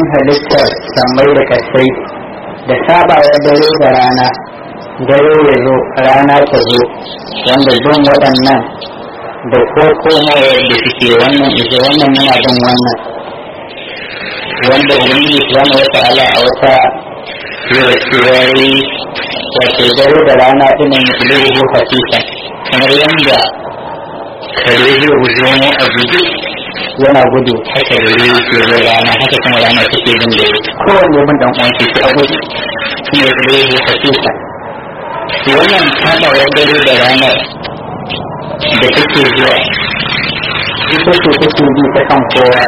halittar sammai da kasai da sabawa dare da rana dare ya zo rana ta zo wanda don waɗannan da ko komawar da suke wannan ita wannan yana bin wannan wanda ubangiji subhanahu wata'ala a wata yayi wato dare da rana ɗinin ilaihi hafisa kamar yadda kare zai guji wani abu yana gudu haka da zai ke da rana haka kuma rana take bin da kowanne bin dan uwan shi a gudu shi ne ilaihi hafisa wannan sabawar dare da ranar da take zuwa ita ce take bi ta kan kowa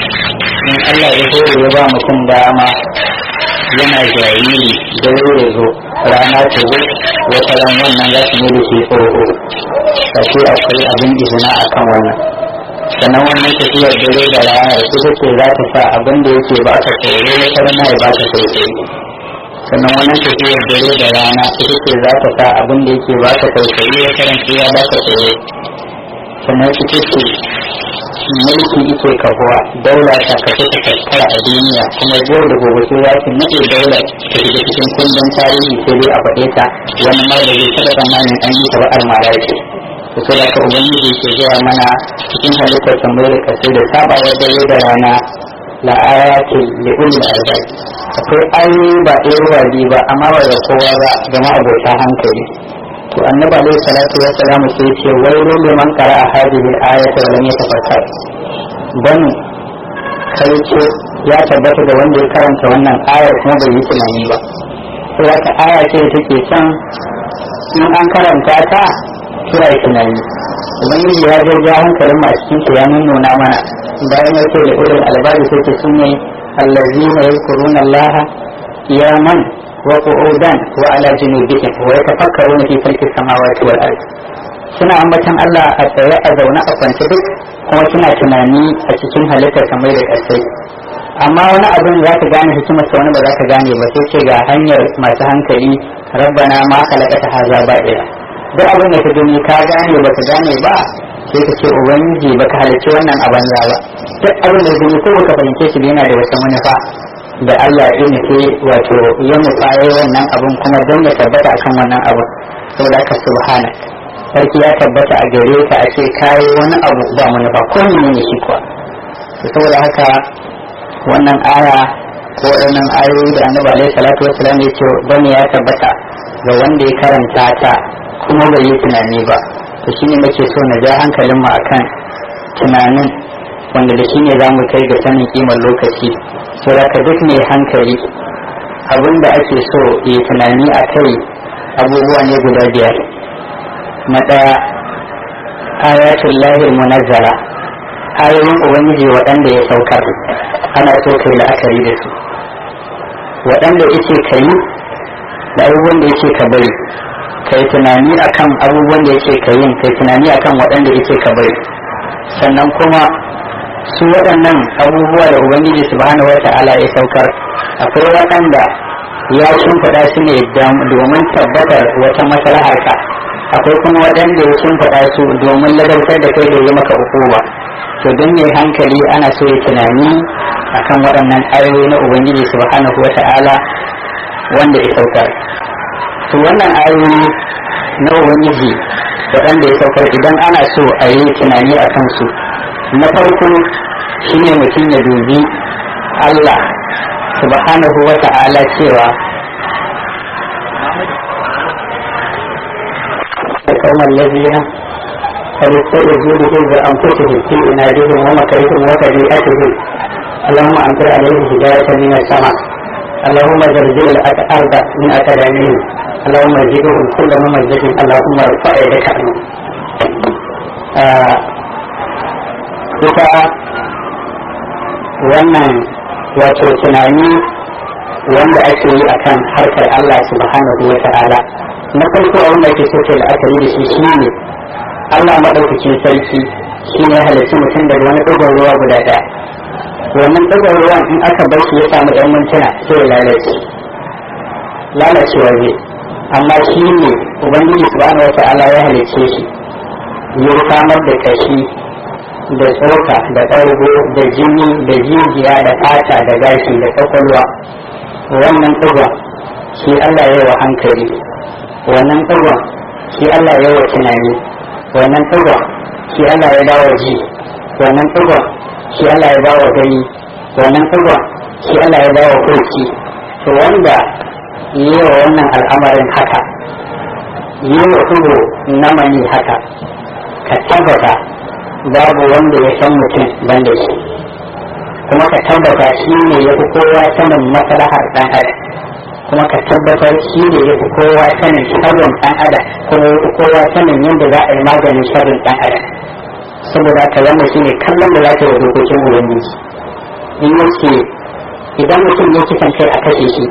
in Allah ya zo ya ba mutum dama yana jariri da ya zo rana ta zo wata ran wannan za su yi da shi tsoro kashe akwai abin izina a kan wannan sannan wannan tafiyar dare da rana ita ce za ta sa abin da yake ba ka tsoro wata rana ya ba ka tsoro sannan wannan tafiyar dare da rana ita ce za ta sa abin da yake ba ka tausayi ya karanta ya ba ka tsoro sannan ita ce mulki ike kahuwa daula ta kashe ta tattara a duniya kuma yau da gobe sai ya fi nade daular ta shiga cikin kundin tarihi sai dai a faɗe ta wani ma da zai taɓa tsammanin an yi ta ba almara ce to sai da ka ubangiji ke zuwa mana cikin halittar tambayar da kasai da sabawar dare da rana la ayatin li ulil albab akwai ayoyi ba ɗaya ba biyu ba amma ba da kowa ba ga ma'abota hankali to annabi alaihi salatu wa salam sai ce wailu liman qara'a hadhihi al-ayata wa lam yatafakkar dan kai ce ya tabbata da wanda ya karanta wannan ayar kuma bai yi tunani ba to wata aya ce da take can in an karanta ta sai ai tunani ubangiji ya je ja hankalin masu cikin ya nuna mana bayan ya ce da ulul albab sai ce sunne allazina yadhkuruna allaha qiyaman وقعودا وعلى جنوبهم ويتفكرون في خلق السماوات والارض suna ambatan Allah a tsaye a zaune a kwance duk kuma suna tunani a cikin halittar kamar da ƙasai amma wani abin za ka gane hikimar sa wani ba za ka gane ba sai ce ga hanyar masu hankali rabbana ma ta haza ba ɗaya duk abin da ka gani ka gane ba ka gane ba sai ka ce ubangiji baka halicci wannan a banza ba duk abin da gani ko baka fahimce shi yana da wata manufa da Allah ya nufi wato ya nufa ya wannan abun kuma don ya tabbata akan wannan abun saboda haka subhana sarki ya tabbata a gare ka a ce kayi wani abu ba manufa ko ne ne shi kuwa saboda haka wannan aya ko wannan ayoyi da annabi alaihi salatu wassalam ya ce don ya tabbata ga wanda ya karanta ta kuma bai yi tunani ba to shine nake so na ja hankalin mu akan tunanin wanda da shine za mu kai ga sanin kimar lokaci to ka duk mai hankali abin da ake so ya tunani a kai abubuwa ne guda biyar na ɗaya ayatul lahir munazzara ayoyin ubangiji waɗanda ya saukar ana so kai la'akari da su waɗanda yake kai da abubuwan da yake ka bari kai tunani akan abubuwan da yake ka yin kai tunani akan waɗanda yake ka bari sannan kuma su waɗannan abubuwa da ubangiji subhanahu wata'ala ya saukar akwai waɗanda ya shimfiɗa su ne domin tabbatar wata maslahar ka akwai kuma waɗanda ya shimfiɗa su domin ladabtar da kai da yi maka hukuma to don mai hankali ana so ya tunani akan waɗannan ayoyi na ubangiji subhanahu wata'ala wanda ya saukar to wannan ayoyi na ubangiji waɗanda ya saukar idan ana so a yi tunani a kansu na farko shine mutum ya dubi Allah subhanahu wa ta'ala cewa kawai lafiya فليستجب به بأنفسهم في إنادهم ومكرهم وتبيئتهم اللهم أمطر عليهم هداية من السماء اللهم زلزل الأرض من أكاديمهم اللهم زدهم كل ممزق اللهم ارفع يدك عنهم ita wannan wato tunani wanda ake yi akan harkar Allah subhanahu wa ta'ala na farko abin da ake so ke la'akari da shi shine Allah maɗaukacin sarki shi ne halittu mutum daga wani ɗigon ruwa guda ɗaya wannan ɗigon ruwan in aka bar shi ya samu ɗan mintuna sai ya lalace lalacewa zai amma shi ne ubangiji subhanahu wa ta'ala ya halicce shi ya samar da kashi da tsoka da ɓargo da jini da jijiya da fata da gashi da kwakwalwa wannan ɗigon shi Allah ya wa hankali wannan ɗigon shi Allah ya wa tunani wannan ɗigon shi Allah ya dawo ji wannan ɗigon shi Allah ya dawo gani wannan ɗigon shi Allah ya dawo kurki to wanda yi wa wannan al'amarin haka yi wa ɗigo na mani haka ka tabbata babu wanda ya san mutum ban da shi kuma ka tabbata shi ne ya fi kowa sanin maslahar ɗan adam kuma ka tabbatar shi ne ya fi kowa sanin sharrin ɗan adam kuma ya fi kowa sanin yadda za a yi maganin sharrin ɗan adam saboda ka zama shi ne kallon da za ta yi dokokin ubangiji in yace idan mutum ya kisan kai a kashe shi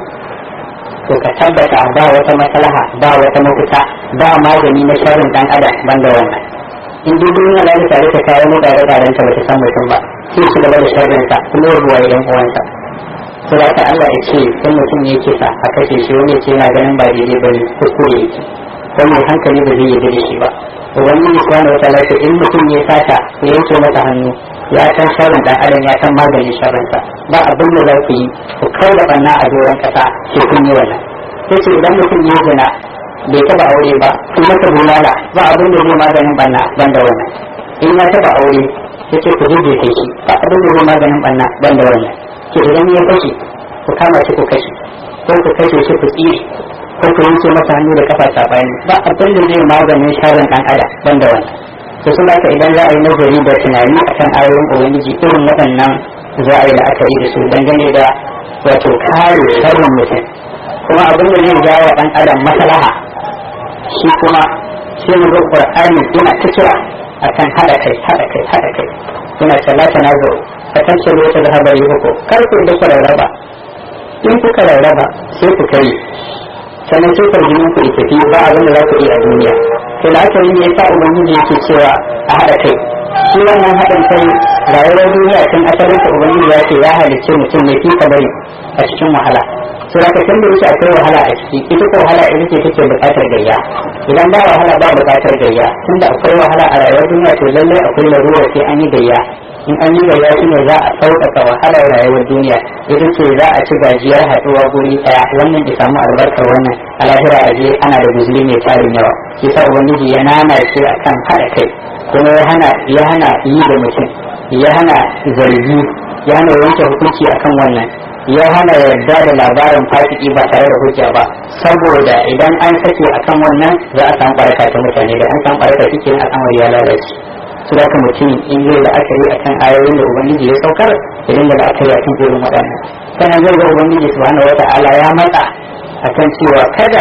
to ka tabbata ba wata maslaha ba wata mafita ba magani na sharrin ɗan adam banda wannan in dai duniya za ta tare ta kawo mu tare taren ta bata san mutum ba sai su gaba da sharrin sa kuma ruwa yan uwansa to da ka Allah ya ce in mutum ya kisa a kashe shi wani ce yana ganin ba daidai bane kuskure yake ko mai hankali ba zai yarda da shi ba ubangiji subhanahu wa ta'ala in mutum ya sata ya yanke masa hannu ya san sharrin dan adam ya san maganin sharrin sa ba abin da za ku yi ku kai da banna a doron kasa sai kun yi wannan sai idan mutum ya zina bai taba aure ba kun masa bulala ba abin da zai maganin banna ban da wannan in ya taba aure sai ce ku jije kai shi ba abin da zai maganin banna ban da wannan ke idan ya kashe ku kama shi ku kashe ko ku kashe shi ku tsire ko ku yanke masa hannu da kafa sabani ba abin da zai maganin sharrin dan adam ban da wannan to sun haka idan za a yi nazari da tunani akan ayoyin ubangiji irin waɗannan za a yi la'akari da su dangane da wato kare sharrin mutum kuma abin da zai jawo dan adam maslaha shi kuma sai mu ga qur'ani yana ta kira akan hada kai hada kai hada kai yana salata na zo a kan ce wata da habari ko kar ku da rarraba in kuka rarraba sai ku kai sannan sai farjinin ku tafi ba abin da za ku yi a duniya sai da aka yi ne yasa ubangiji yake cewa a hada kai shi wannan haɗin kai rayuwar duniya tun asalin ta ubangiji ya ce ya halicce mutum ne fi bari a cikin wahala to da kan da yake akwai wahala a ciki ita ko wahala ita ce take buƙatar gayya idan ba wahala ba buƙatar gayya tunda akwai wahala a rayuwar duniya to lallai akwai larura sai an yi gayya in an yi gayya shi ne za a sauƙaƙa wahalar rayuwar duniya ita ce za a ci gajiyar haɗuwa guri ɗaya wannan ya samu albarkar wannan a lahira a je ana da guzuri mai tarin yawa shi sa ubangiji ya nana shi akan haɗa kai kuma ya hana ya hana yi da mutum ya hana zargi ya hana yanke hukunci akan wannan ya hana yarda da labarin fasiki ba tare da hujja ba saboda idan an sake akan wannan za a samu baraka ta mutane da an samu baraka cikin al'amari ya lalace su da ka mutum in zai la'akari akan ayoyin da ubangiji ya saukar idan da la'akari akan irin waɗannan sannan zai ga ubangiji subhanahu wata'ala ya matsa akan cewa kada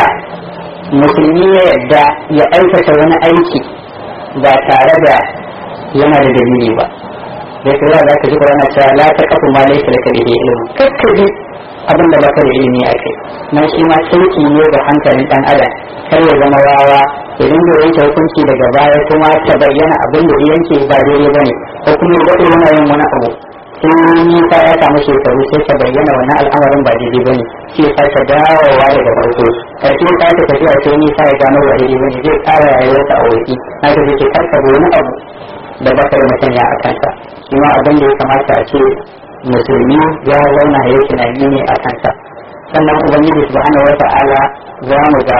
musulmi ya yarda ya aikata wani aiki ba tare da yana da dalili ba da ya za ka ji ƙwarana cewa la ta kafa ma laifin da kare ilimi kakka ji abin da baka da ilimi a kai na shi ma sauki ne ga hankalin ɗan adam kar ya zama wawa ya dinga yanke hukunci daga baya kuma ta bayyana abin da ya yanke ba daidai bane ko kuma ya daɗe yana yin wani abu sai nisa ya samu shekaru sai ta bayyana wani al'amarin ba daidai bane sai ya sake dawowa daga farko karshe ta ta tafiya sai nisa ya gano ba daidai bane zai ƙara rayuwarsa a wurki na ta zai karka wani abu da bakar masanya a kansa shi ma abin da ya kamata a ce musulmi ya zauna ya tunani ne a kansa sannan ubangiji subhanahu wa ta'ala za mu ga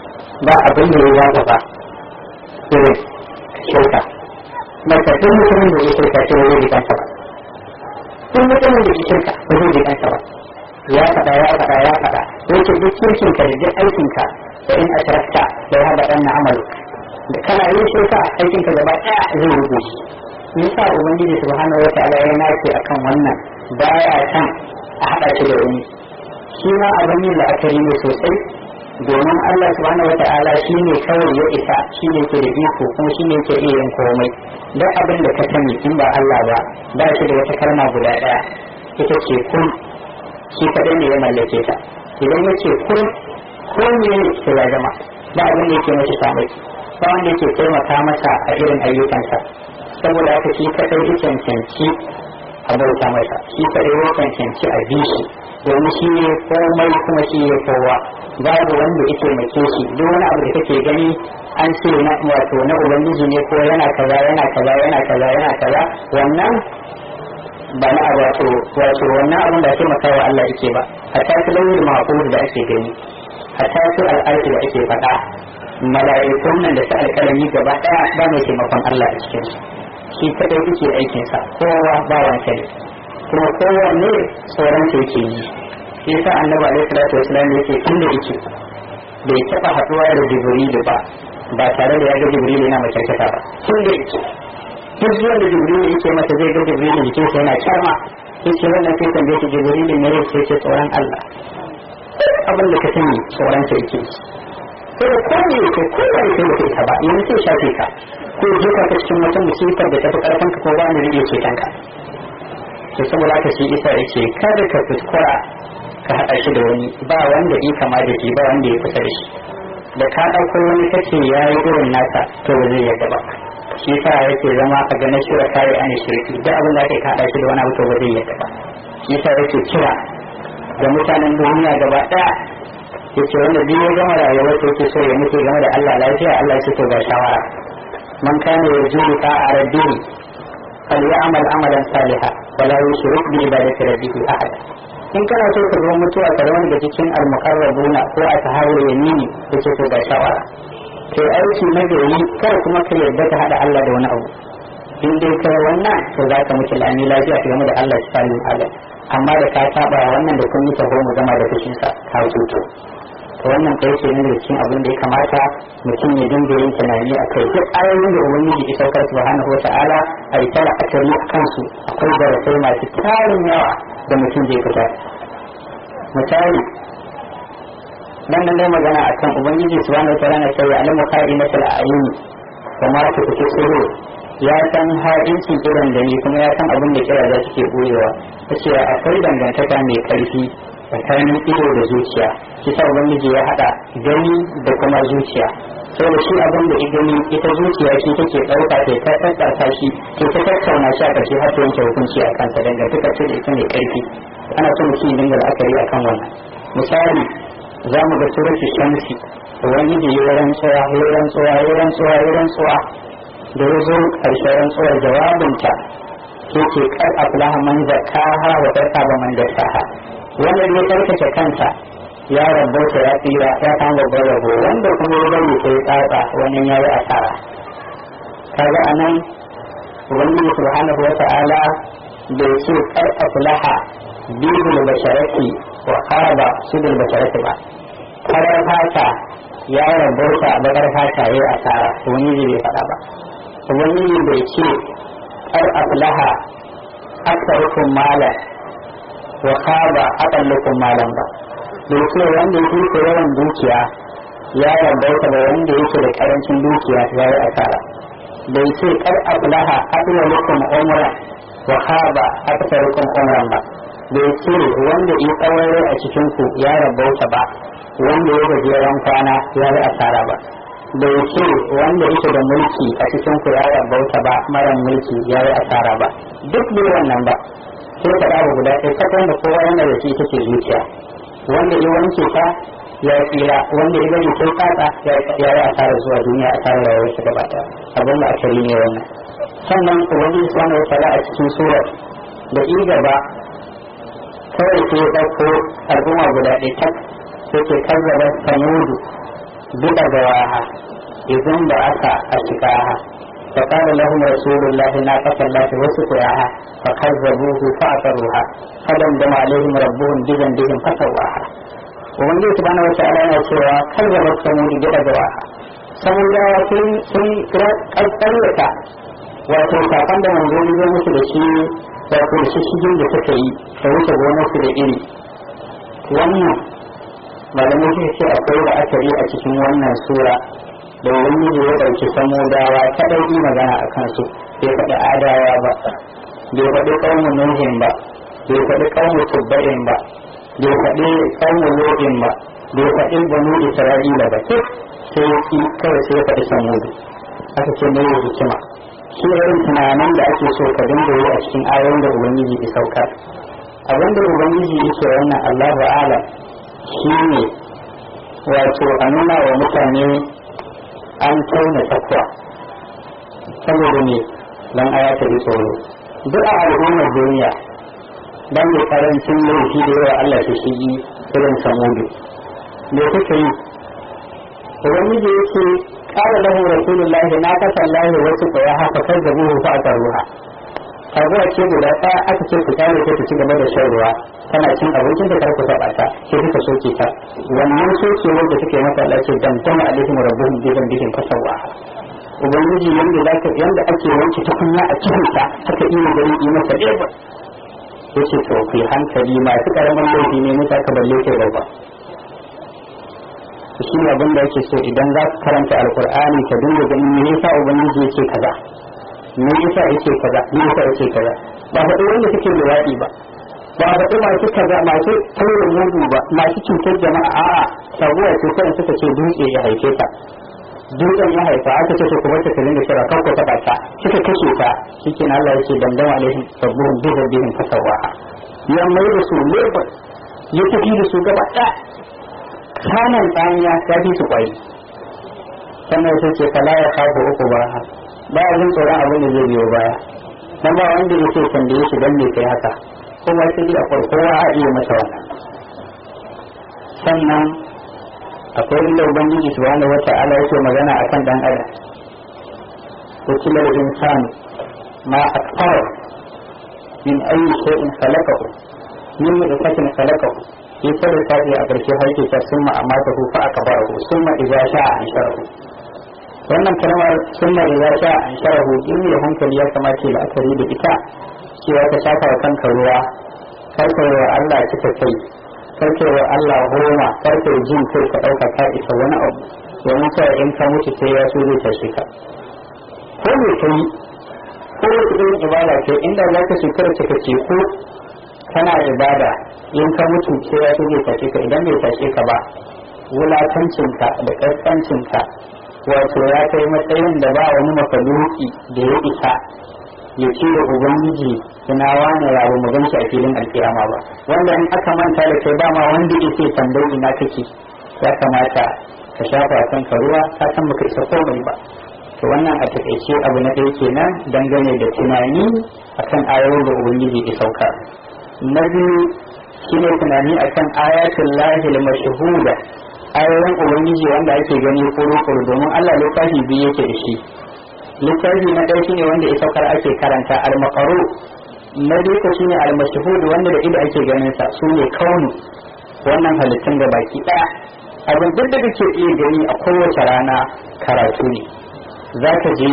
ba abin da ya zaga ba irin shirka maka duk mutumin da ya shirka shi zai ji kansa ba duk mutumin da ya shirka ba zai ji kansa ba ya faɗa ya faɗa ya faɗa yake duk kirkinka da duk aikinka da in ashrakta da ya haɗa ɗan na amalu da kana yin shirka aikin ka gaba daya zai rubuce nisa ubangiji subhanahu wa ta'ala ya nace akan wannan baya san a hada shi da wani shi ma abin yin la'akari ne sosai domin Allah subhanahu wa ta'ala shi ne kawai ya isa shi ne ke da iko kuma shi ne ke iya yin komai duk abin da ka sani in ba Allah ba ba shi da wata kalma guda daya ita ce kun shi kadai ne ya mallake ta idan ya ce kun kun ne sai ya zama ba abin da yake mashi samai ba wanda yake taimaka masa a irin ayyukansa saboda haka shi kadai ya cancanci a bauta masa shi kadai ya cancanci a bi shi domin shi ne komai kuma shi ne kowa babu wanda ya taimake shi duk wani abu da kake gani an ce na wato na ubangiji ne ko yana kaza yana kaza yana kaza yana kaza wannan ba na wato wato wannan abin da taimaka wa Allah yake ba hatta su lauyi mahfuz da ake gani hatta su al'arshi da ake faɗa mala'ikun nan da su alƙalami gaba ɗaya ba mai taimakon Allah a cikin su shi kadai yake aikin sa kowa ba wani kai kuma kowanne tsoron sa yake yi shi yasa annabi alaihi salatu wasallam yake inda yake bai taɓa haɗuwa da jibrilu ba ba tare da ya ga jibrilu yana makyarkata ba tun da yake duk zuwan da jibrilu yake masa zai ga jibrilu jikinsa yana kyama yake wannan sai tambaye shi jibrilu ne yake ce tsoron Allah abin da ka sani tsoron sa yake ko da kome yake ko da yake yake ka ba yanzu sai shafe ka ko jefa ka cikin wata musibar da tafi karfin ka ko ba ni rige ce kanka to saboda haka shi isa yake kada ka kuskura ka haɗa shi da wani ba wanda yi kama da shi ba wanda ya kusa da shi da ka ɗauko wani kace ya yi irin nasa to ba zai yadda ba shi sa yake zama a ganin shura kare an shirki duk abin da ake kaɗa shi da wani abu to ba zai yadda ba shi sa yake kira ga mutanen duniya gaba ɗaya yace wanda biyu ya gama rayuwar ta yake so ya mutu game da Allah lafiya Allah ya to ga shawara man kana yarjudu ta'a rabbihi falyamal amalan salihan wala yushrik bi ibadati rabbihi ahada in kana so ka zo mutuwa ka zama daga cikin almuqarrabuna ko a tahawul yamini yace to ga shawara to aiki na gari kar kuma ka yarda ka hada Allah da wani abu in dai kai wannan to za ka mutu lami lafiya ka game da Allah subhanahu wa ta'ala amma da ka saba wannan da kun yi taho mu zama da fushin sa ka tuto to wannan kai ce ne cikin abin da ya kamata mutum ya dinga yin tunani a kai duk ayoyin da ubangiji ya saukar subhanahu wa ta'ala a yi tara akari kansu akwai darasai masu tarin yawa da mutum zai fita misali dan nan dai magana akan ubangiji subhanahu wa ta'ala na cewa alamu qa'inatul ayuni kuma ta fice tsoro ya san ha'inci kiran da ni kuma ya san abin da kira za su ke boyewa tace akwai dangantaka mai karfi tsakanin ido da zuciya shi sa ubangiji ya hada gani da kuma zuciya saboda shi abin da ya gani ita zuciya shi take ɗauka ta ta tattata shi to ta tattauna shi a ƙarshe har ta yanke hukunci a kansa dangantaka ce da ita mai karfi ana so mutum ya dinga la'akari akan wannan misali za mu ga suratu shamsi ubangiji ya rantsuwa ya rantsuwa ya rantsuwa ya rantsuwa da ya zo ƙarshen rantsuwar jawabinta ke ce kar aflaha man zakaha wa tarka man dasaha wanda ya tsarkake kansa ya rabauta ya tsira ya kan babban rabo wanda kuma ya bari sai tsatsa wani ya yi asara kaga anan ubangiji subhanahu wa ta'ala bai ce kar aflaha bidul basharati wa khaba sudul basharati ba karar fata ya rabauta a bakar fata ya yi asara ubangiji bai faɗa ba ubangiji bai ce kar aflaha aksarukum malan wa khaba aqallukum malan ba bai ce wanda yake da yawan dukiya ya rabauta da wanda yake da karancin dukiya ya yi asara bai ce kar aflaha aqallukum umra wa khaba aksarukum umran ba bai ce wanda ya tsawon a cikin ku ya rabauta ba wanda ya gajeren kwana ya yi asara ba bai ce wanda yake da mulki a cikin ku ya rabauta ba mara mulki ya yi asara ba duk bai wannan ba sai ka dawo guda ɗaya kasan da kowa yana da shi take zuciya wanda ya wanke ta ya tsira wanda ya bari sai tsatsa ya yi asara zuwa duniya asara rayuwar shi gaba ɗaya abin da akari ne wannan sannan ubangiji subhanahu wa ta'ala a cikin surar da in gaba kawai sai ya ɗauko al'umma guda ɗaya tak sai ke kazzaba samudu duka da waha idan da aka a shikaha فقال لهم رسول الله ناقة الله وسقياها فكذبوه فعقروها فدمدم عليهم ربهم بذنبهم فسواها ومن سبحانه وتعالى yana cewa kazzabat samud duka da waha samudawa sun sun ƙarƙarƙarƙa wato kafan da manzo ne musu da shi wato da shishigin da suka yi da wuce gonarsu da iri wannan malamai suka ce akwai da akari a cikin wannan sura da wani ya ɗauki samudawa kaɗai yi magana a kansu bai faɗi adawa ba bai faɗi ƙaunin nuhin ba bai faɗi ƙaunin tubba'in ba bai faɗi ƙaunin lodin ba bai faɗi banu isra'ila ba duk sai ki kawai sai faɗi samudu aka ce mai hikima shi irin tunanin da ake so ka dinga yi a cikin ayoyin da ubangiji ya saukar abinda ubangiji yake wannan Allahu alam shine wato a nuna wa mutane an tauna takwa saboda ne dan aya ta bi tsoro duk a al'ummar duniya dan mai karancin laifi da yawa Allah ta shigi irin samudu me kuka yi ubangiji yake kala lahu rasulullahi na kasa Allah wasu koya haka kar da buhu fa aka ruha kaguwa ce guda ɗaya aka ce ku kyale ta ci gaba da shan ruwa tana cin abincin da kar ku taɓa ta sai kuka soke ta wannan sokewar da take masa Allah ce damtama alaihim rabbuhum bi dhanbihim fasawa ubangiji yanda zaka yanda ake wanke tukunya a cikin ta haka iya gari yi masa ɗaya yace to ku hankali masu karamin laifi ne muta ka balle kai babba shi ne abin da yake so idan za ka karanta alkur'ani ka dinga ganin me yasa ubangiji yake kaza me yasa yake kaza me yasa yake kaza ba faɗi wanda suke luwaɗi ba ba faɗi masu kaza masu taurin mudu ba masu cutar jama'a a'a sabuwa ce kawai suka ce dutse ya haife ta dutsen ya haifa aka ce ku bar ta dinga kira kan ku taɓa ta kika kashe ta shikenan Allah yake dandama alaihim rabbuhum bi rabbihim fasawaha ya mai da su lebur ya tafi da su gaba ɗaya kanan tsaniya ya fi su kwai sannan sai ce fala ya kafa uku ba ba a jin tsoron abin da zai biyo baya dan ba wanda ya ce kan da ya shiga me kai haka kuma sai da kowa a iya masa wannan sannan akwai inda ubangiji subhanahu wata'ala yake magana akan dan adam kutila al-insan ma akfara min ayi shay'in khalaqahu min nutfatin khalaqahu sai kada ta a ƙarshe har ke ta summa amma ta hufa aka bara ku summa idza sha'a an sharahu wannan kalmar summa idza sha'a an sharahu in mai hankali ya kamace la'akari da ita cewa ka shafa wa kanka ruwa karka wa Allah kika kai karka wa Allah goma karka jin kai ka ɗauka ka isa wani abu domin kawai in ka mutu sai ya so zai tashi ka ko me kai ko wata irin ibada ce inda za ka shekara cika ce ko kana ibada in ka mutu sai ya zai tashe ka idan bai tashe ka ba wulakancinka da ƙasƙancinka wato ya kai matsayin da ba wani mafaluki da ya isa ya ce da ubangiji ina wani yaro mu ganshi a filin alkiyama ba wanda in aka manta da kai ba ma wanda yake tambayi ina kake ya kamata ka shafa kanka ruwa ka san baka isa komai ba to wannan a takaice abu na ɗaya kenan dangane da tunani akan ayoyin da ubangiji ya sauka na biyu shine tunani akan ayatul lahi mashhuda ayoyin ubangiji wanda ake gani kuru-kuru domin Allah littafi biyu yake da shi littafi na ɗaya shine wanda ya saukar ake karanta al-maqaru na biyu ko shine al-mashhud wanda da ido ake ganin sa su ne kaunu wannan halittun da baki ɗaya abin duk da kake iya gani a kowace rana karatu ne za ka je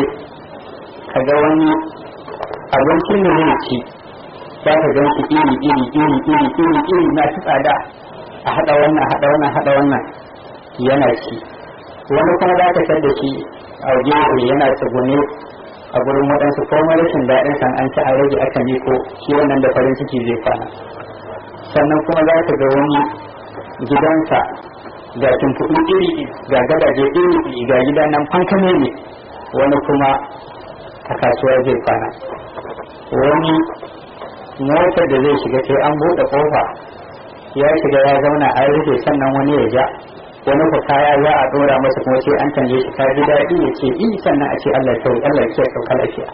ka ga wani abincin da zai ci za ka gan shi iri iri iri iri iri iri na ci tsada a haɗa wannan haɗa wannan haɗa wannan yana ci wani kuma za ka tar da shi a gefe yana tsugune a gurin waɗansu ko rashin daɗin san an ci a rage aka miko shi wannan da farin ciki zai kwana sannan kuma za ka ga wani gidansa ga tumfuɗu iri ga gadaje iri ga gida nan fankame ne wani kuma a kasuwa zai kwana wani motar da zai shiga sai an buɗe ƙofa ya shiga ya zauna an rufe sannan wani ya ja wani ku kaya za a ɗora masa kuma sai an canje shi ka ji daɗi ya ce i sannan a ce Allah kyau Allah ya sauka lafiya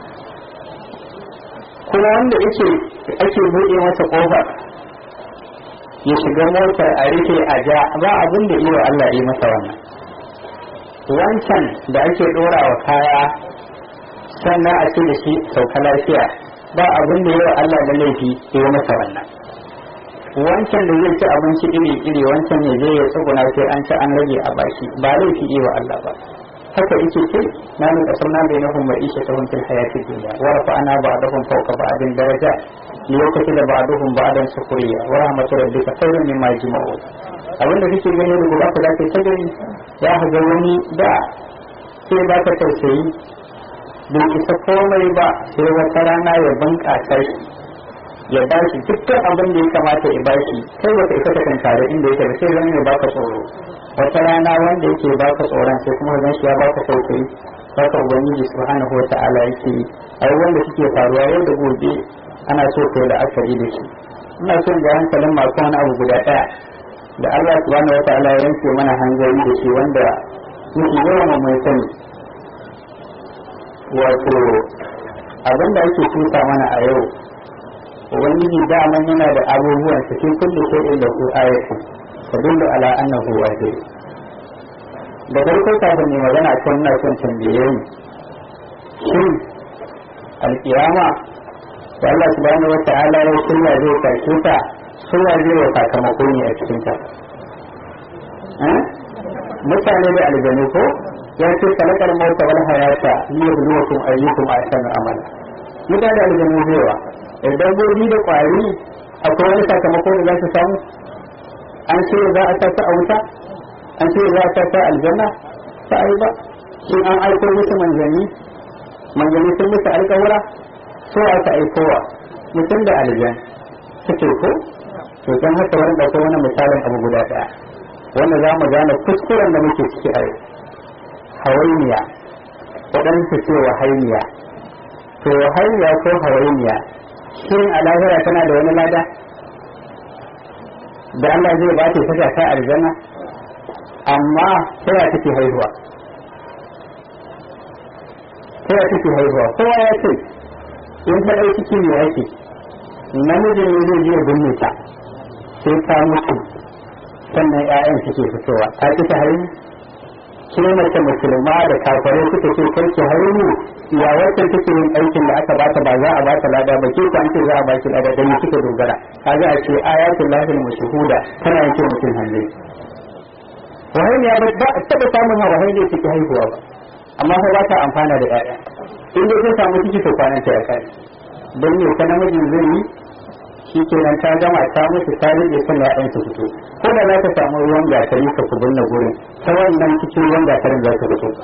kuma wanda yake ake buɗe masa ƙofa ya shiga motar a rufe a ja ba abin da iya Allah yi masa wannan wancan da ake ɗora wa kaya sannan a ce da shi sauka lafiya ba abin da yawa Allah da laifi ya yi masa wannan wancan da zai ci abinci iri iri wancan ne zai ya tsuguna sai an ci an rage a baki ba laifi yi wa Allah ba haka yake ce na nuna sunna bai na kuma isha ta wancan hayati duniya wa rafa ana ba'dahum fawqa ba'din daraja lokaci da ba'dahum ba'dan sukuriya wa rahmatu rabbika khairun mimma yajma'un abin da kake gani da gobe da ke ta gani ya ga wani da sai ba ka tausayi bai isa komai ba sai wata rana ya bunƙasa shi ya ba shi dukkan abin da ya kamata ya ba shi kai baka isa ka kankare inda yake da sai zan ya baka tsoro wata rana wanda yake baka tsoron sai kuma zan shi ya baka tausayi haka ubangiji subhanahu wata'ala yake ai wanda suke faruwa yau da gobe ana so kai da akari da shi ina son ga hankalin masu wani abu guda ɗaya da Allah subhanahu wa ta'ala ya yanke mana hanzari da shi wanda muke yawan mai sani wato abin da ake tuka mana a yau ubangiji daman yana da abubuwan su cikin kullu shay'in da ku ayatu tadullu ala annahu wahid da farko kafin ne magana kan na son tambaye ni shin alkiyama da Allah subhanahu wa ta'ala ya shirya zai tashe ta shirya zai wa sakamako ne a cikin ta mutane da aljanu ko ya ce kalakar mauta wal hayata liyabluwakum ayyukum ahsanu amala mutane da aljanu zai wa dabbobi da kwari akwai wani sakamako da za su samu an ce za a tasa a wuta an ce za a tasa aljanna ta ai ba shin an aiko musu manzanni manzanni sun musu alƙawura so aka aikowa mutum da aljan suke ko to don haka wani ɗauko wani misalin abu guda ɗaya wanda za mu gane kuskuren da muke ciki a yau hawainiya waɗansu ce wa hainiya to hainiya ko hawainiya shin a lahira tana da wani lada da Allah zai ba ta saka ta aljanna amma sai ya take haihuwa sai ya take haihuwa kowa ya ce in ta ɗauki ciki ne yake namijin ne zai je binne ta sai ta mutu sannan ƴaƴan suke fitowa ta ki ta haihu ke mace musulma da kafare suka ce kai ki haihu ya wacce take yin aikin da aka bata ba za a bata lada ba ke ku an ce za a baki lada dan kika dogara kaga a ce ayatul lahil mashhuda tana yanke mutum hanne wahayi ya ba a taba samun wahayi da take haihuwa ba amma sai ba ta amfana da ƴaƴa in dai ta samu ciki to kwanan ta ya kai dan ne ta namijin zai yi shi kenan ta gama ta mutu ta rike kan ƴaƴan su fito ko da za ka samu ruwan gatari ka ku binne gurin ta wannan cikin ruwan gatarin za ka fito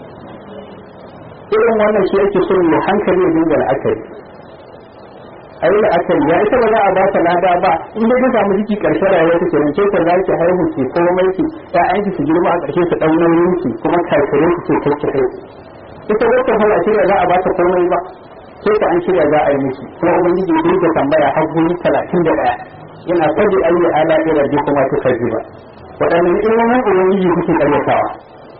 irin wannan shi ake so mai hankali ya dinga la'akari a yi la'akari ya ita ba za a ba ta lada ba in dai ta samu ciki karshen rayuwa ta kenan ke ta za ki haihu ki komai ki ƴaƴan ki su girma a ƙarshe su ɗau nauyin ki kuma kafirin ki ce kai ki kai ita wata hau a shirya za a ba ta komai ba sai ka an shirya za a yi miki kuma ubangiji ya dinga tambaya har guri talatin da ɗaya yana faɗi ayi ala ila ji kuma ta kaji ba waɗannan ilimin ubangiji kuke ƙaryatawa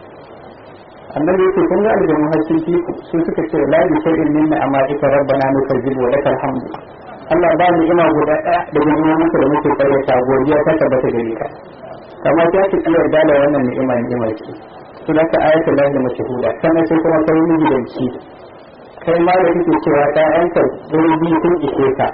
annabi yake kun ga aljanu har sun fi su suka ce la bi shay'in minna amma ika rabbana nukazzibu wa lakal hamdu Allah ba mu ima guda ɗaya da girman da muke ƙaryata godiya ta tabbata gare ka kamar ta ce kiyar da wannan ni'ima ni'ima ce su da ka ayatul lahi mashhuda sannan sai kuma kai mijidanci kai ma da kake cewa ta yanka gurbi sun ishe ka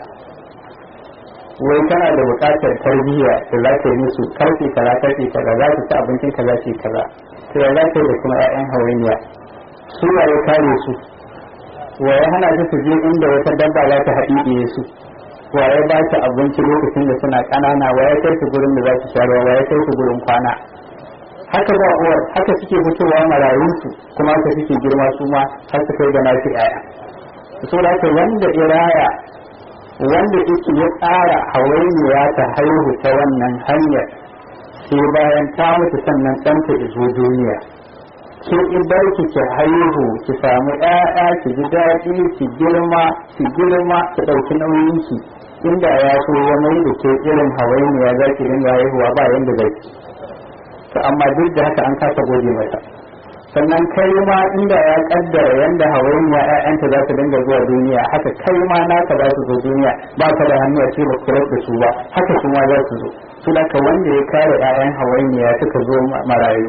wai kana da buƙatar tarbiyya da za ka yi musu karfe kaza karfe kaza za su ci abincin kaza ce kaza to ya za ka yi da kuma 'ya'yan hawainiya su ya ya kare su wa ya hana su su je inda wata dabba za ta haɗiɗiye su wa ya ba su abinci lokacin da suna ƙanana wa ya kai su gurin da za su sha ruwa wa ya kai su gurin kwana haka ba uwar haka suke fitowa marayunsu kuma haka suke girma su ma har su kai ga nasu 'ya'ya so da wanda iraya wanda yake ya tsara hawainiya ta haihu ta wannan hanyar sai bayan ta mutu sannan ɗanta izo duniya ke in bar ki ki haihu ki samu ƴaƴa ki ji daɗi ki girma ki girma ki ɗauki nauyin ki inda ya so ya mai da ke irin hawainiya za ki dinga haihuwa ba yanda zai to amma duk da haka an kasa gode mata sannan kai ma inda ya kaddara yanda hawainiya ƴaƴanta za su dinga zuwa duniya haka kai ma naka za su zo duniya ba ka da hannu a ce ba kula da su ba haka su ma za su zo su da ka wanda ya kare ƴaƴan hawainiya suka zo marayu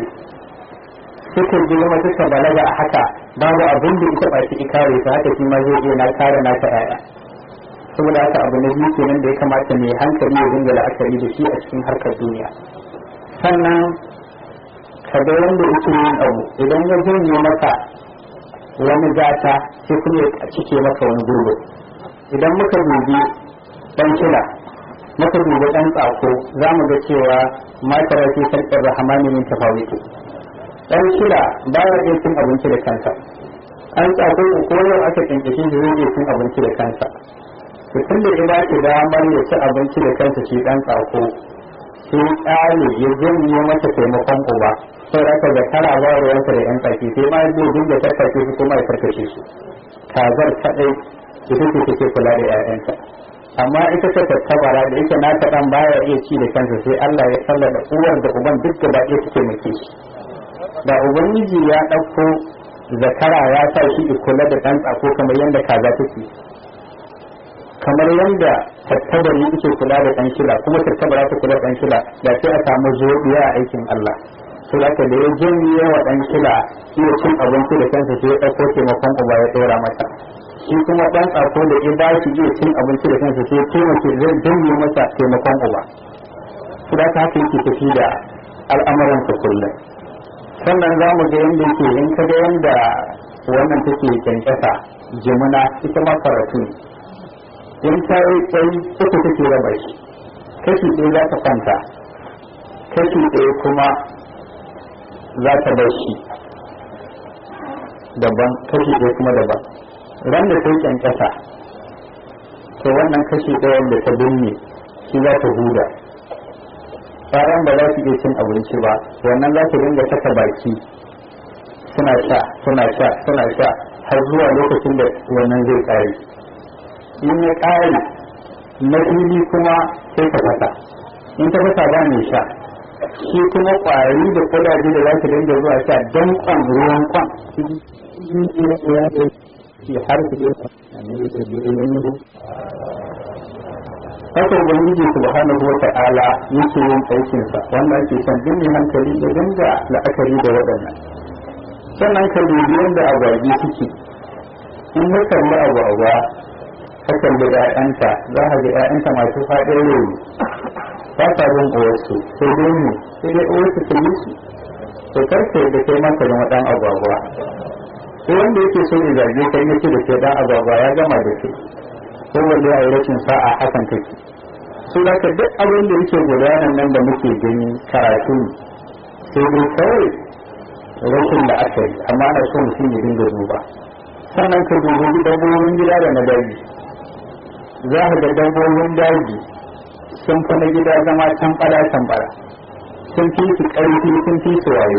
suka girma suka balaga a haka babu abin da ita ba shi kare su haka shi ma zai iya na kare naka ƴaƴa saboda haka abu na biyu kenan da ya kamata mai hankali ya dinga la'akari da shi a cikin harkar duniya sannan ka ga wanda yake yin abu idan ya janye maka wani gata sai kuma ya cike maka wani gurbe idan muka dubi dan kila muka dubi dan tsako za mu ga cewa matar fi sarkar rahamani min tafawiti dan kila baya iya cin abinci da kansa an tsako ko yau aka kinkishe shi zai iya cin abinci da kansa to tun da ya ba shi damar ya ci abinci da kansa shi dan tsako sai ƙale ya janye masa taimakon uba sai aka ga tara ba ruwansa da yan tsaki sai ma zai dinga tarkace su kuma ya tarkace su kazar kadai ita ce take kula da ƴaƴanta amma ita ta tattabara da yake na ta dan baya iya ci da kansa sai Allah ya sallada uwar da uban duk gaba ɗaya suke muke shi da ubangiji ya ɗauko zakara ya sa shi kula da ɗan tsako kamar yadda kaza take kamar yadda tattabari yake kula da ɗan shila kuma tattabara ta kula da ɗan shila da sai a samu zobiya a aikin Allah to da da ya janye wa ɗan shila iya cin abinci da kansa sai ya ɗauko taimakon uba ya ɗora masa shi kuma ɗan tsako da ya ba shi iya cin abinci da kansa sai ya taimake zai janye masa taimakon uba to da haka yake tafi da al'amuransa kullum sannan za mu ga yadda yake in ka ga yadda wannan take kyankyasa jimina ita ma karatu ne in ta yi tsayi uku take raba shi kashi ɗaya za ta kwanta kashi ɗaya kuma za ta bar shi daban kashi ɗaya kuma daban ran da ta yi kyankyasa to wannan kashi ɗaya da ta binne shi za ta huda ƴaƴan ba za su iya cin abinci ba wannan za su dinga saka baki suna sha suna sha suna sha har zuwa lokacin da wannan zai ƙare in ya ƙare na fili kuma sai ka fasa in ta fasa ba mai sha shi kuma ƙwari da kudaje da za su dinga zuwa sha don kwan ruwan kwan har su haka ubangiji subhanahu wata'ala yake yin aikin sa wanda ake son duk mai hankali da dinga la'akari da waɗannan sannan ka dubi yadda agwagi suke in ka kalli agwagwa ka kalli ƴaƴanta za ka ga ƴaƴanta masu faɗin rai ba sa bin uwarsu sai dai ne sai dai uwarsu ta yi su to karka da kai maka zama ɗan agwagwa sai wanda yake so ya zage kai yace da kai ɗan agwagwa ya gama da kai ko wanda ya yi rashin sa'a hakan take su da ka duk abin da yake gudanar nan da muke gani karatu sai dai kawai rashin da aka yi amma ana so mutum ya dinga duba sannan ka dubi dabbobin gida da na daji za ka ga dabbobin daji sun fi na gida zama tambara tambara sun fi su ƙarfi sun fi su wayo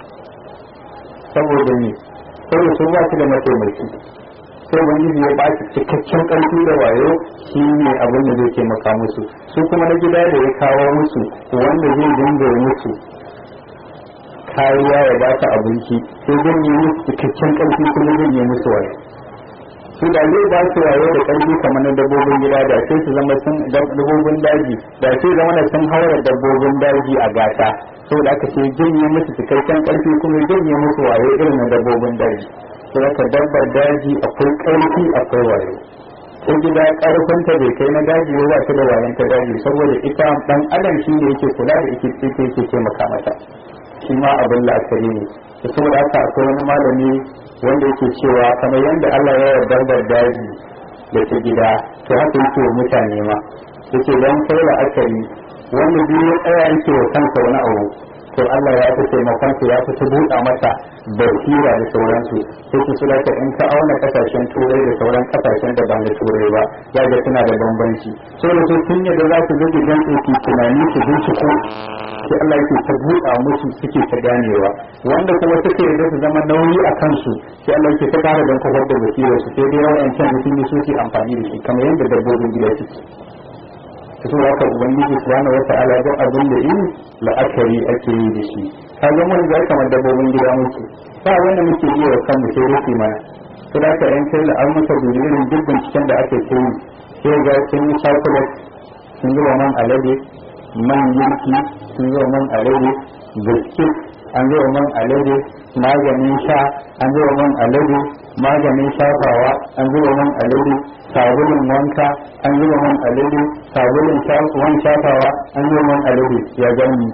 saboda ne saboda su ba su da mataimaki sai ubangiji ya ba su cikakken ƙarfi da wayo shi ne abin da zai taimaka musu su kuma na gida da ya kawo musu wanda zai dinga musu kariya ya ba su abinci sai zan yi musu cikakken ƙarfi kuma zan yi musu wayo su da zai ba su wayo da ƙarfi kamar na dabbobin gida da sai su zama sun dabbobin daji da sai zama na sun haura dabbobin daji a gata saboda aka ce janye musu cikakken ƙarfi kuma janye musu wayo irin na dabbobin daji sai aka dabbar daji akwai ƙarfi akwai wayo ko gida ƙarfinta bai kai na daji ba ba ta da wayan ta daji saboda ita dan adam shi ne yake kula da ita yake yake taimaka mata shi ma abin la'akari ne da saboda haka akwai wani malami wanda yake cewa kamar yadda Allah ya yarda da daji da ta gida to haka yake wa mutane ma yace don kai la'akari wanda biyu ya tsaya yake wa kansa wani abu to Allah ya fi taimakon su ya fi su buɗa masa basira da sauransu sai su sula ta in ka auna kasashen turai da sauran kasashen da ba na turai ba ya ga suna da bambanci so da su tun yadda za su zage don tsoki tunani su binciko sai Allah yake ta buɗa musu suke ta ganewa wanda kuma suke yadda su zama nauyi a kansu sai Allah yake ta kara don kafar da basirar su sai dai yawan can mutum ne su amfani da shi kamar yadda dabbobin gida suke su haka ubangiji subhanahu wa ta'ala don abin da yi la'akari ake yi da shi ka zama wani zai kamar dabbobin gida muke ba wanda muke iya wa kanmu sai rufe mana to da ka yan kai la'ar muka dubi irin duk binciken da ake kai sai ga sun yi chocolate sun zuba man alade man yanki sun zuba man alade biskit an zuba man alade maganin sha an zuba man alade maganin shafawa an zuba man alade sabulun wanka an zuba man alade sabulun wan shafawa an zuba man alade ya gani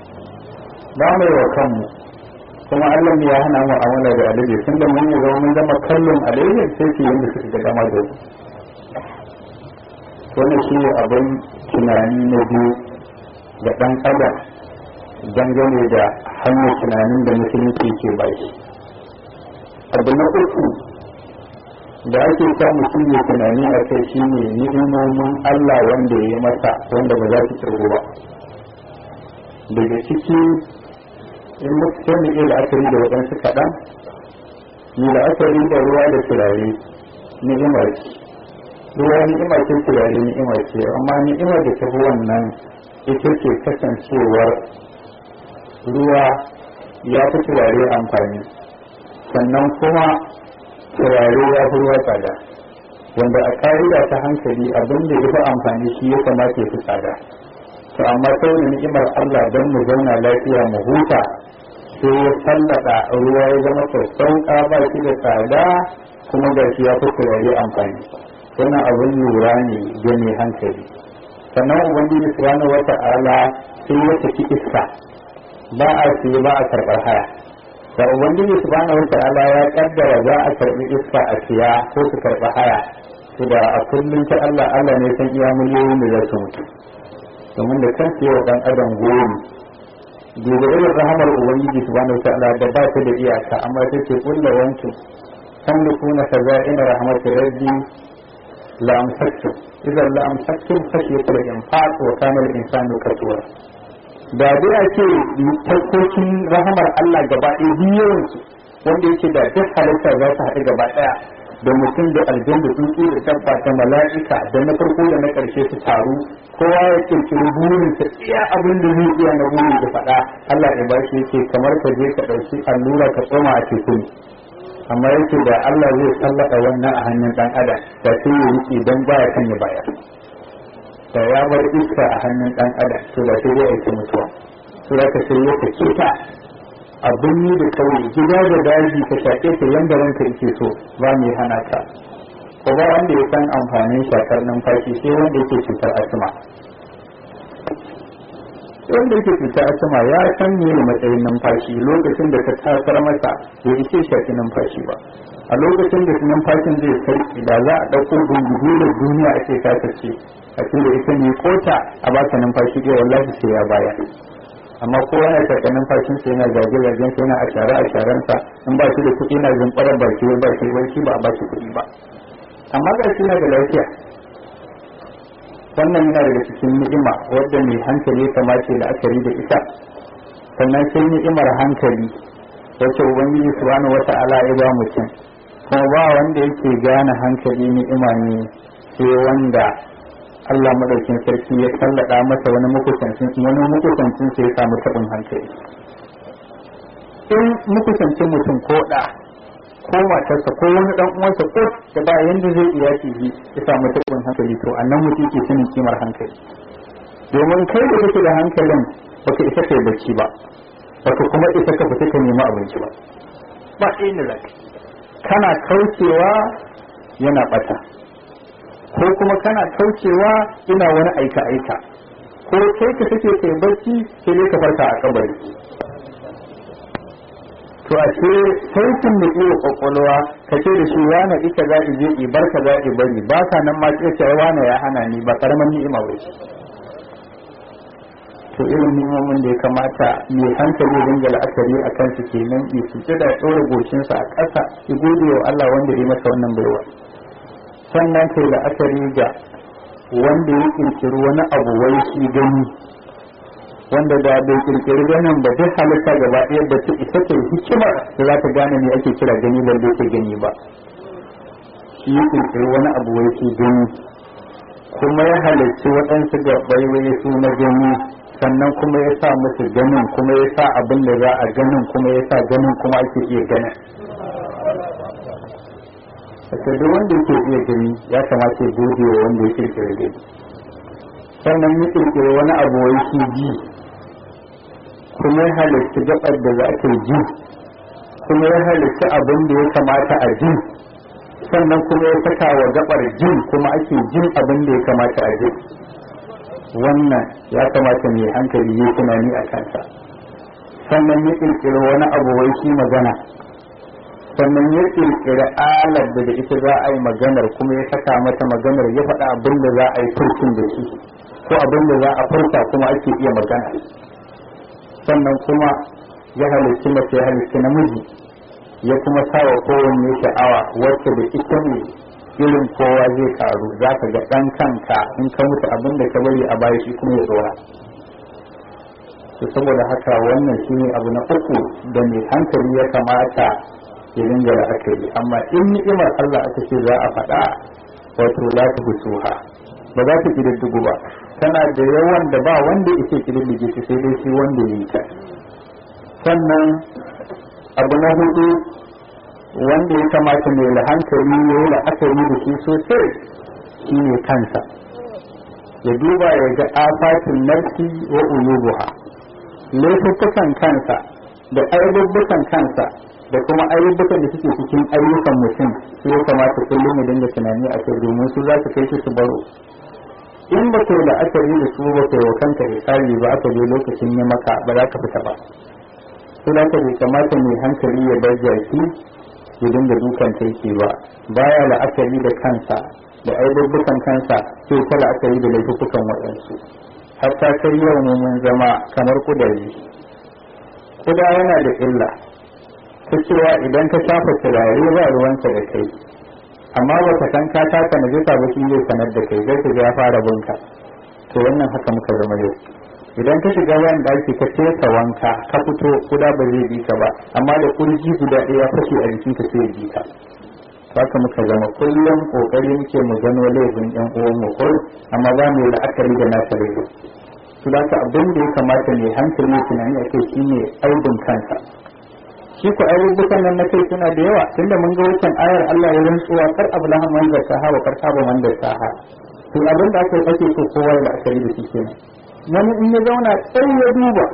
ba mai wa kanmu kuma Allah ya hana mu amala da alade tun da mun zama mun zama kallon alade sai su yanda suka ga dama da wannan shi ne abin tunani na biyu ga ɗan adam dangane da hanyar tunanin da musulunci ke baki abu na uku da ake sa mutum ya tunani a kai shi ne ni'imomin Allah wanda ya yi masa wanda ba za su kirgo ba daga ciki in mutum da iya la'akari da waɗansu kaɗan yi la'akari da ruwa da turare ni'imar ce ruwa ni'ima ce turare ni'ima ce amma ni'imar da ta fi wannan ita ce kasancewar ruwa ya fi turare amfani sannan kuma turare ya fi ruwa tsada wanda a ƙa'ida ta hankali abin da ya fi amfani shi ya kamata ya fi tsada to amma saboda ni'imar Allah don mu zauna lafiya mu huta sai ya sallada ruwa ya zama sassauƙa ba shi da tsada kuma ga shi ya fi turare amfani wannan abin lura ne ga mai hankali sannan ubangiji subhanahu wata'ala sai ya saki iska ba a siye ba a karɓar haya da ubangiji subhanahu wata'ala ya kaddara za a karɓi iska a siya ko su karɓi haya to da a kullum ta Allah Allah ne san iya miliyoyin da za su mutu domin da kan wa dan adam gori duba irin rahamar ubangiji subhanahu wata'ala da ba ta da iyaka amma ta ce kullu wanki tamlikuna khaza'in rahmatir rabbi la amsaktum idan la amsaktum khashyatal infaq wa kana al-insanu katura da dai a ce farkokin rahamar Allah gaba ɗaya biyawansu wanda yake da duk halitta za su haɗu gaba ɗaya da mutum da aljan da tsuntsu da dabba da mala'ika da na farko da na ƙarshe su taru kowa ya kirkiri burin sa iya abin da zai iya na burin da faɗa Allah ya ba shi yake kamar ka je ka ɗauki allura ka tsoma a teku ne amma yake da Allah zai sallaka wannan a hannun ɗan adam da sai ya rike don baya kan ya bayar da ya bar iska a hannun ɗan adam to da sai ya aiki mutuwa to da ka sai ya kace ta abin yi da kawai gida da daji ka shaƙe ta yanda ranka yake so ba mai hana ka ko ba wanda ya san amfanin shakar numfashi sai wanda yake cutar asma wanda yake cutar asma ya san me matsayin numfashi lokacin da ka tasar masa ya ishe shaki numfashi ba a lokacin da numfashin zai sarki da za a ɗauko gungugu da duniya a ce ta ce a da ita ne kota a baka numfashi ɗaya wallahi sai ya baya amma kowa yana shaƙa numfashin sa yana zage zagen sa yana a share a sharen sa in ba shi da kuɗi na zumbarar baki wai ba shi wai shi ba a ba shi kuɗi ba amma ga shi na da lafiya wannan yana daga cikin ni'ima wadda mai hankali kamace da akari da ita sannan sai ni'imar hankali wacce ubangiji subhanahu wata'ala ya ba mutum kuma ba wanda yake gane hankali ni'ima ne sai wanda Allah madaukin sarki ya sallada masa wani makusancin wani makusancin sai ya samu tabin hankali in makusancin mutum ko da ko matarsa ko wani dan uwansa ko da ba yanda zai iya shi ya samu tabin hankali to annan mutum ke sanin kimar hankali domin kai da kake da hankalin baka isa kai bacci ba baka kuma isa ka fita ka nemi abinci ba ba inda zaka kana kaucewa yana bata ko kuma kana kaucewa ina wani aika-aika ko kai ka take kai barci sai dai ka farka a kabari to a ce sautin da iya kwakwalwa ka ce da shi wane ita za je i bar ka za bari ba ka nan ma ce ce wane ya hana ni ba karaman ni'ima ba ce to irin ni'imomin da ya kamata mai hankali dinga la'akari a kansu kenan i su da ɗora goshinsa a ƙasa i gode wa Allah wanda ya masa wannan baiwa sannan kai la'akari ga wanda ya kirkiri wani abu wai shi gani wanda da bai kirkiri ganin ba duk halitta gaba ɗaya da ta isa ta hikima da za ta gane me ake kira gani ba da ke gani ba shi ya kirkiri wani abu wai shi gani kuma ya halarci waɗansu gabai wai su na gani sannan kuma ya sa musu ganin kuma ya sa abin da za a ganin kuma ya sa ganin kuma ake iya ganin Saka duk wanda yake iya gani ya kamata ya gode wa wanda ya kirkiri gani sannan ya kirkiri wani abu wai shi ji kuma ya halitta gabar da za ta ji kuma ya halitta abin da ya kamata a ji sannan kuma ya saka wa gabar jin kuma ake jin abin da ya kamata a ji wannan ya kamata mai hankali ya tunani a kansa sannan ya kirkiri wani abu wai shi magana sannan ya kirkiri alar da da ita za a yi maganar kuma ya saka mata maganar ya faɗa abin da za a yi furcin da shi ko abin da za a furta kuma ake iya magana sannan kuma ya halitti mace ya halitti namiji ya kuma sawa kowanne sha'awa wacce da ita ne irin kowa zai karu za ka ga ɗan kanka in ka mutu abin da ka bari a baya shi kuma ya tsora to saboda haka wannan shine abu na uku da mai hankali ya kamata ya dinga la'akari amma in ni'imar Allah aka ce za a faɗa wato la ta busuha ba za ta kididdigu ba tana da yawan da ba wanda yake kididdige ta sai dai shi wanda ya yi ta sannan abu na hudu wanda ya kamata mai hankali ya yi la'akari da shi sosai shi ne kansa ya duba ya ga afatin nafsi wa uyubuha laifuffukan kansa da aibubbukan kansa da kuma ayyukan da suke cikin ayyukan mutum su ya kamata kullum ya dinga tunani a kai domin su za su kai su baro in ba kai da akari da su ba kai wa kanka hisabi ba aka je lokacin ya maka ba za ka fita ba su da ka bai kamata mai hankali ya bar jaki ya dinga dukan taiki ba baya la'akari da kansa da aibubbukan kansa sai ta la'akari da laifukan waɗansu hatta kai yau ne mun zama kamar kudari kuda yana da illa ta cewa idan ka shafa turare ba ruwanka da kai amma ba ka san ka taka na jisa ba shi zai sanar da kai zai ya fara bunka to wannan haka muka zama yau idan ka shiga wayan daki ka tesa wanka ka fito kuda ba zai bi ka ba amma da kurji guda ɗaya fashe a jikin ka sai bi ka haka muka zama kullum kokari muke mu gano laifin yan uwan mu ko amma za mu yi la'akari da nasa laifin su da abin da ya kamata ne hankali tunani a kai shine aibin kansa shi ku abubuwan nan na kai suna da yawa tunda mun ga wancan ayar Allah ya rantsuwa kar ablaha man da saha wa kar saba man da saha to abin da aka ake so kowa ya la'akari da shi kenan wani in ya zauna sai ya duba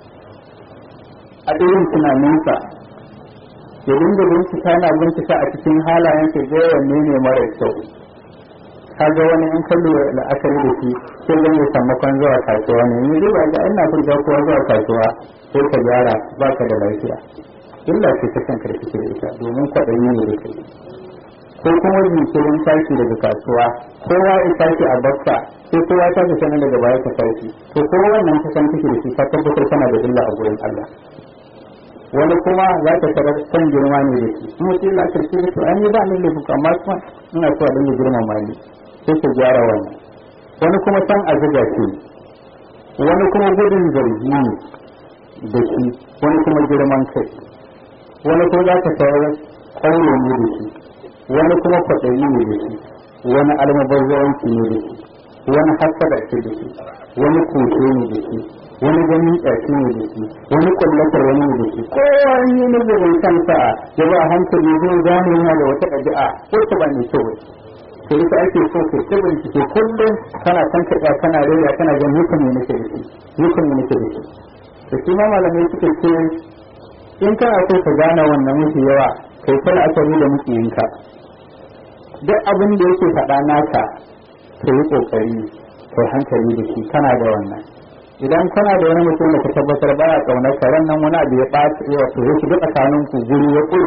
a irin tunaninsa ya dinga bincika yana bincika a cikin halayen sa ga wanne ne mara kyau kaga wani in kallo la'akari da shi sai zan yi sammakon zuwa kasuwa ne ni riba ga ina furga kowa zuwa kasuwa sai ka gyara baka da lafiya illa ce ta kan karfi da ita domin kwaɗayi ne da kai ko kuma jinkirin tashi daga kasuwa kowa ya tashi a bakka sai kowa ta fi sanar daga baya ta tashi to kowa wannan ta san kake da shi ka tabbatar kana da illa a gurin Allah wani kuma za ka tarar san girma ne da shi kuma sai Allah karfi da to an yi ba ni laifuka amma kuma ina so a dinga girmama ni sai ka gyara wannan wani kuma san a zuga ce wani kuma gudun zargi ne da shi wani kuma girman kai wani kuma za ka tarar ƙauye ne da shi wani kuma kwaɗayi ne da shi wani almubazzaranci ne da shi wani hasada ce da shi wani kushe ne da shi wani ganin ƙyashi ne da shi wani ƙullatar wani ne da shi kowa yi nazarin kansa ya ba hankali zai gane yana da wata ɗabi'a wacce ba mai kyau to ita ake so ka ta bincike kullum kana kan kaɗa kana rera kana ganin hukun ne nake da shi hukun ne nake da shi to shi ma malamai suka ce in kana so ka gane wannan mafi yawa kai ta la'akari da mukiyinka duk abin da yake faɗa naka ka yi ƙoƙari kai hankali da shi kana da wannan idan kana da wani mutum da ka tabbatar baya ƙaunar ka ran nan wani abu ya ɓaci ya to ya shiga tsakanin ku guri ya ƙuri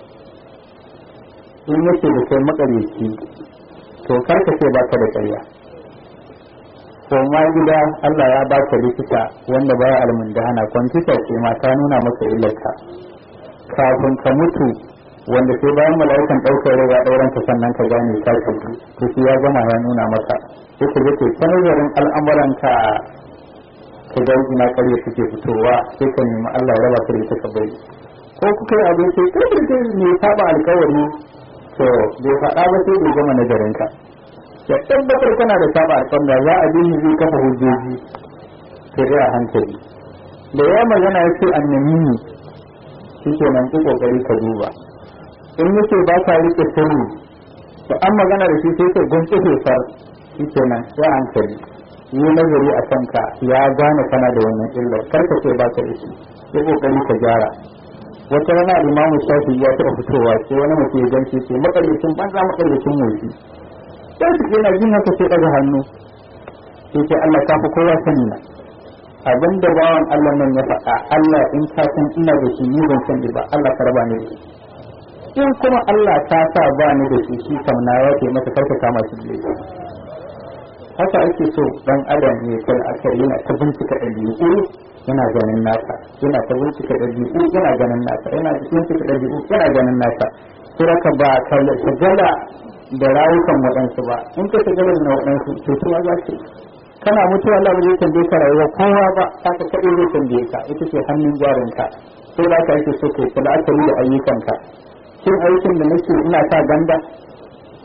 in yake da kai maƙaryaci to kar ka ce baka da ƙarya ko ma gida Allah ya baka likita wanda baya almundahana kwamfuta ce ma ta nuna maka illarka kafin ka mutu wanda sai bayan mala'ikan ɗaukar riga ɗauran ka sannan ka gane ka tafi to shi ya gama ya nuna maka sai ka yake ta nazarin al'amuran ka ka ga ina ƙarya suke fitowa sai ka nemi Allah ya raba ka da ita ka bari ko kuka yi abin sai kai da ne saba alƙawari to bai faɗa ba sai bai gama nazarin ka ya tabbatar kana da saba alƙawari da za a bi zai kafa hujjoji sai dai a hankali da ya magana ya ce annamini shi ke nan ku kokari ka duba in yake ba ka rike sirri to an magana da shi sai ka gunce far shi ke nan ya hankali yi nazari a kanka ya gane kana da wannan illar kar ka ce ba ka da shi ya kokari ka gyara wata rana imamu shafi ya taɓa fitowa sai wani mutum ya ganci ce makaricin banza makaricin motsi sai su yana jin haka sai ɗaga hannu sai ce Allah ka fi kowa sani na abin da bawan Allah nan ya faɗa Allah in ka san ina da shi ni ban san ba Allah ka raba ni da shi in kuma Allah ta sa ba ni da shi shi kam na ya ce masa karka kama shi da haka ake so dan adam ne kai aka yana ta bincika ɗabi'u yana ganin nasa yana ta bincika ɗabi'u yana ganin nasa yana bincika ɗabi'u yana ganin nasa suraka ba ka shagala da rayukan waɗansu ba in ka shagala da waɗansu to kuma za ka kana mutuwa Allah zai tambaye ka rayuwa kowa ba ka ka kaɗai zai tambaye ka ita ce hannun jarinka sai da ka ake so kai la'akari da ayyukanka shin aikin da nake ina sa ganda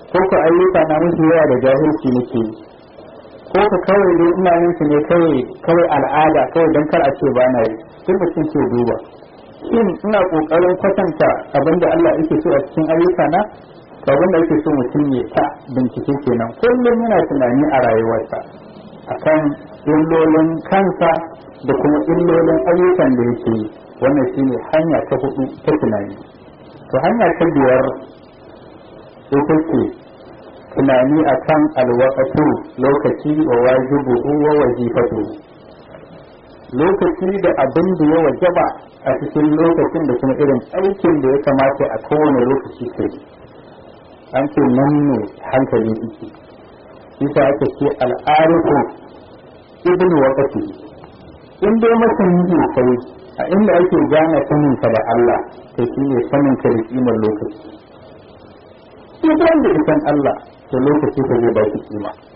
ko ka ayyuka na musu yawa da jahilci nake ko ka kawai dai ina yin su ne kawai kawai al'ada kawai don kar a ce ba na yi duk mutum ke duba shin ina kokarin kwatanta abin da Allah yake so a cikin ayyuka na to abin da yake so mutum ya ta bincike kenan kullum yana tunani a rayuwarsa akan illolin kansa da kuma illolin ayyukan da yake yi wannan shine hanya ta hudu ta tunani to hanya ta biyar ita ce tunani akan alwaqatu lokaci wa wajibu wa wajibatu lokaci da abin da ya wajaba a cikin lokacin da kuma irin aikin da ya kamata a kowane lokaci kai an ce nan ne hankali yake isa aka ce al'arifu ibn waqati in dai masani ne kai a inda ake gane sanin ka da Allah to shine sanin ka da kimar lokaci duk wanda ya san Allah to lokaci ka zai ba shi kima